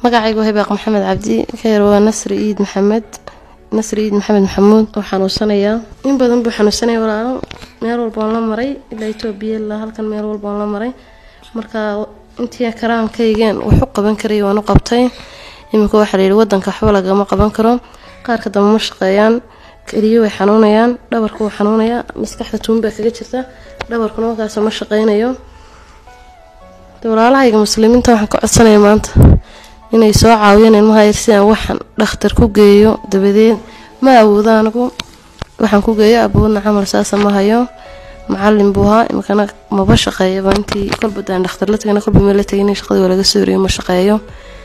magacaygu hibaaq maxamed cabdi keer waa nasri iid maxamed nasri iid maxamed maxamuud oo xanuunsanayaa in badan buu xanuunsanaya walaalo meel walba oon la maray ilaa etoobiya ilaa halkan meel walba oon la maray marka intii karaankaygan wax u qaban karay waan u qabtay iminka waxaa layidhi wadanka waxba lagama qaban karo qaarka dambe ma shaqeeyaan keliyo way xanuunayaan dhabarku wuu xanuunayaa maskaxda tuunbaa kaga jirta dhabarkuna markaas ma shaqeynayo walaalahayga muslimiinta waxaan ka codsanaya maanta inay soo caawiyaan ilmaha yar si aan waxaan dhakhtar ku geeyo dabadeed ma awoodo anigu waxaan ku geeyo aboodna camal saasa ma hayo macalin buu ahaa iminkana maba shaqeeyaba intii kolba daan dhakhtar la tagana kolba meel la tagay in shaqadii waa laga soo horiyo ma shaqeeyo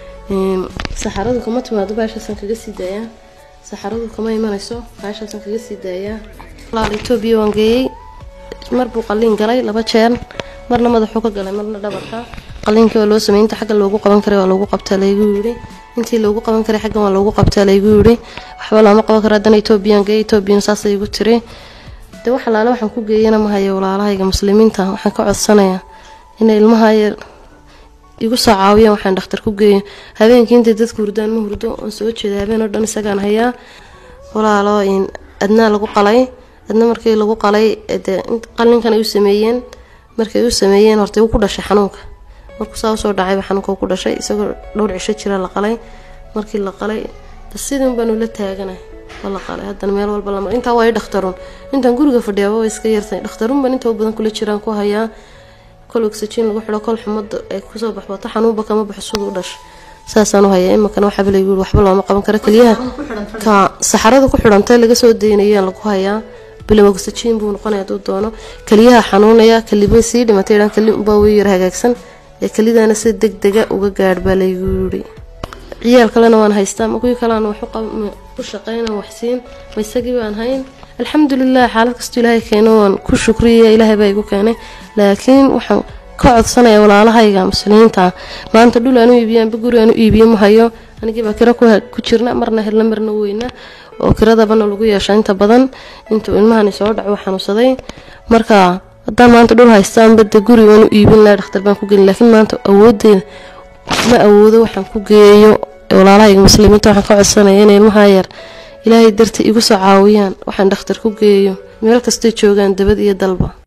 saxaradu kama timaado baashaasan kaga sii daayaa saxaradu kama imanayso baashaasan kaga sii daayaa walaal etoobiya waan geeyey mar buu qaliin galay laba jeer marna madaxuu ka galay marna dhabarka qaliinkii waa loo sameeyey inta xagga loogu qaban karay waa loogu qabtaa laygu yidhi intii loogu qaban karay xaggan waa loogu qabtaa laygu yidhi waxba looma qaban karo haddana etoobiyan geey etoobiyan saasay igu tiri dee wax alaale waxaan ku geeyana ma hayo walaalahayga muslimiinta waxaan ka codsanayaa inay ilmaha yar igu soo caawiyaan waxaan dhakhtar ku geeyo habeenkii intay dadku hurdaan ma hurdo oon soo jeeda habeen oo dhan isagaan hayaa walaalo adnaa lagu qalay adna markii lagu qalay dee qalinkan ay u sameeyeen markay u sameeyeen hortay wuu ku dhashay xanuunka markuu saa usoo dhacayba xanuunka ku dhashay isagoo dhowr cisho jira la qalay markii la qalay sidin baanu la taaganay waa la qalay haddana meel walba lamar intaa waa i dhakhtarun intaan guriga fadhiyaaba way iska yartay dhakhtarun baan inta badan kula jiraan ku hayaa kol oxygen lagu xidho kol xumada ay kusoo baxbato xanuunba kama baxo siduu u dhashay saasaan u hayaa iminkana waxaaba laygu yiri waxba looma qaban karo keliyaha ka saxarada ku xidhantay laga soo daynayaan lagu hayaa bilow oxygen buu noqonaya hadduu doono keliyaha xanuunaya keliba sii dhimatay dhan keli unbaa way yar hagaagsan ee kelidana si deg dega uga gaadh baa laygu yiri ciyaal kalena waan haystaa ma kuwii kalean wax u shaqeyna waxsiin ma isagii baan hayn alxamdulilah xaalad kastoo ilaahay keeno waan ku shukriya ilaahay baa igu keenay laakiin waxaan ka codsanaya walaalahayga muslimiinta maanta dhul aan u iibiyo amba guri aan u iibiyo ma hayo anigiibaa kira ku jirna marna helna marna weyna oo kiradabana lagu yeesha inta badan intuu ilmahani soo dhaco xanuunsaday marka haddaan maanta dhul haystaanba de guri waan u iibin laha dhakhtar baan ku gelin laakiin maanta awoodeeda ma awoodo waxaan ku geeyo walaalahayga muslimiinta waxaan ka codsanaya inay ilmaha yar ilaahay dartii igu soo caawiyaan waxaan dhakhtar ku geeyo meel kastay joogaan dabad iyo dalba